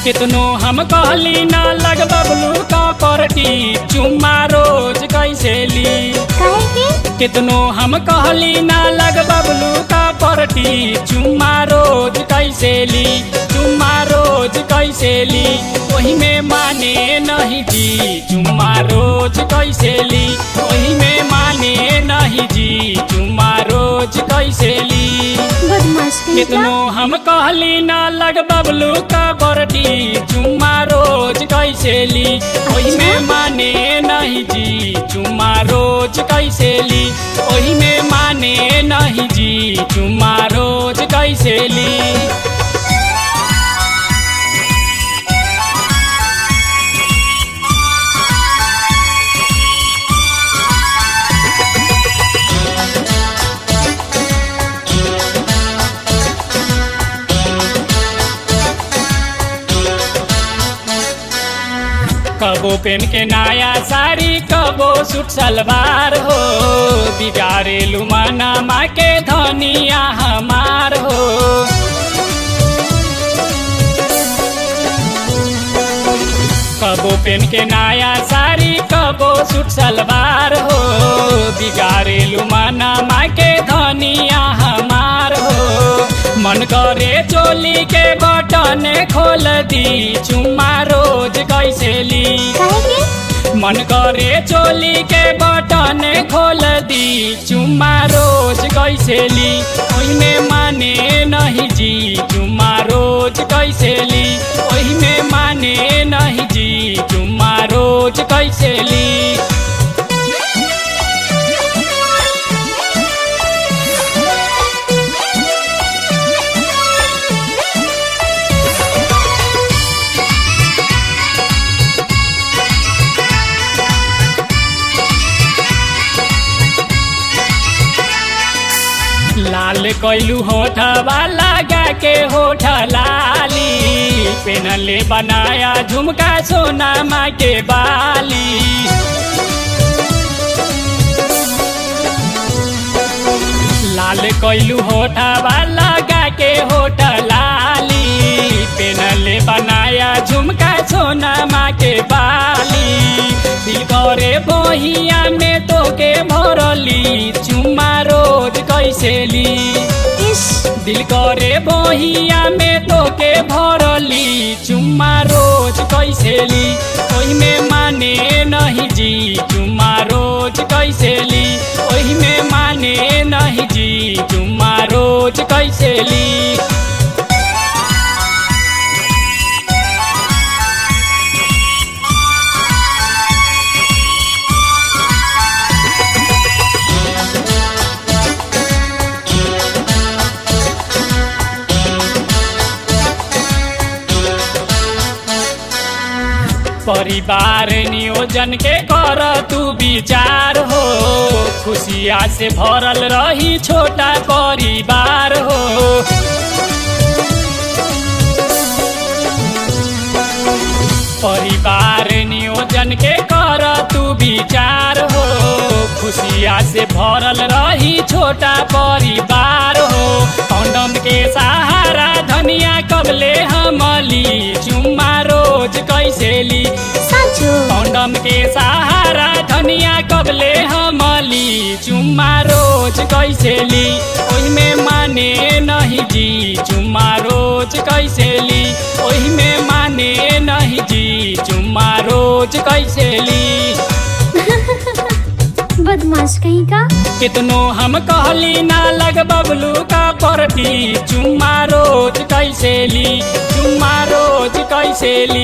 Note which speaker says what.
Speaker 1: कितनो हम कहली ना लग बबलू का परटी चुम्मा रोज कैसे ली
Speaker 2: काहे के
Speaker 1: कितनो हम कहली ना लग बबलू का परटी चुम्मा रोज कैसे ली चुम्मा रोज कैसे ली वही में माने नहीं जी चुम्मा रोज कैसे ली वही में माने नहीं जी चुम्मा रोज कैसे ली
Speaker 2: बदमाश कहीं
Speaker 1: कितनो हम कहली ना लग बबलू का बरटी चुम्मा रोज कैसे ली ओही में माने नहीं जी चुम्मा रोज कैसे ली ओही में माने नहीं जी चुम्मा रोज कैसे ली कबो पेन के नया साड़ी कबो सूट सलवार हो बिगाड़े लुमाना माँ के धनिया हमार हो कबो पेन के नया साड़ी कबो सूट सलवार हो बिगाड़े लुमाना माँ के धनिया हमार हो मन करे चोली के बटन खोल दी चुम्मा रोज कैसे ली
Speaker 2: काहे के
Speaker 1: मन करे चोली के बटन खोल दी चुम्मा रोज कैसे ली ओही में माने नहीं जी चुम्मा रोज कैसे ली ओही में माने नहीं जी चुम्मा रोज कैसे ली लाल कैलू होठवा लगा के होठ लाली पेनले बनाया झुमका सोना माँ के बाली लाल कैलू होठवा लगा के होठ लाली पेनले बनाया झुमका सोना माँ के बाली दिल करे बहिया में तो के भरली चुम्मा रोज कैसे ली
Speaker 2: इस
Speaker 1: दिल करे बहिया में तो के भरली चुम्मा रोज कैसे ली ओही में माने नहीं जी चुम्मा रोज कैसे ली ओही में माने नहीं जी चुम्मा रोज कैसे ली परिवार नियोजन के कर तू विचार हो खुशिया से भरल रही छोटा परिवार हो परिवार नियोजन के कर तू विचार हो खुशिया से भरल रही छोटा परिवार हो कौंडम के सहारा धनिया कबले हमली चुम्मा रोज कैसे ली
Speaker 2: साँचो
Speaker 1: कौंडम के सहारा धनिया कबले हमली चुम्मा रोज कैसे ली ओही में माने नहीं जी चुम्मा रोज कैसे ली ओही में माने नहीं जी चुम्मा रोज कैसे ली
Speaker 2: बदमाश कहीं का
Speaker 1: कितनो हम कहली ना लग बबलू का परती चुम्मा रोज कैसे ली चुम्मा रोज कैसे ली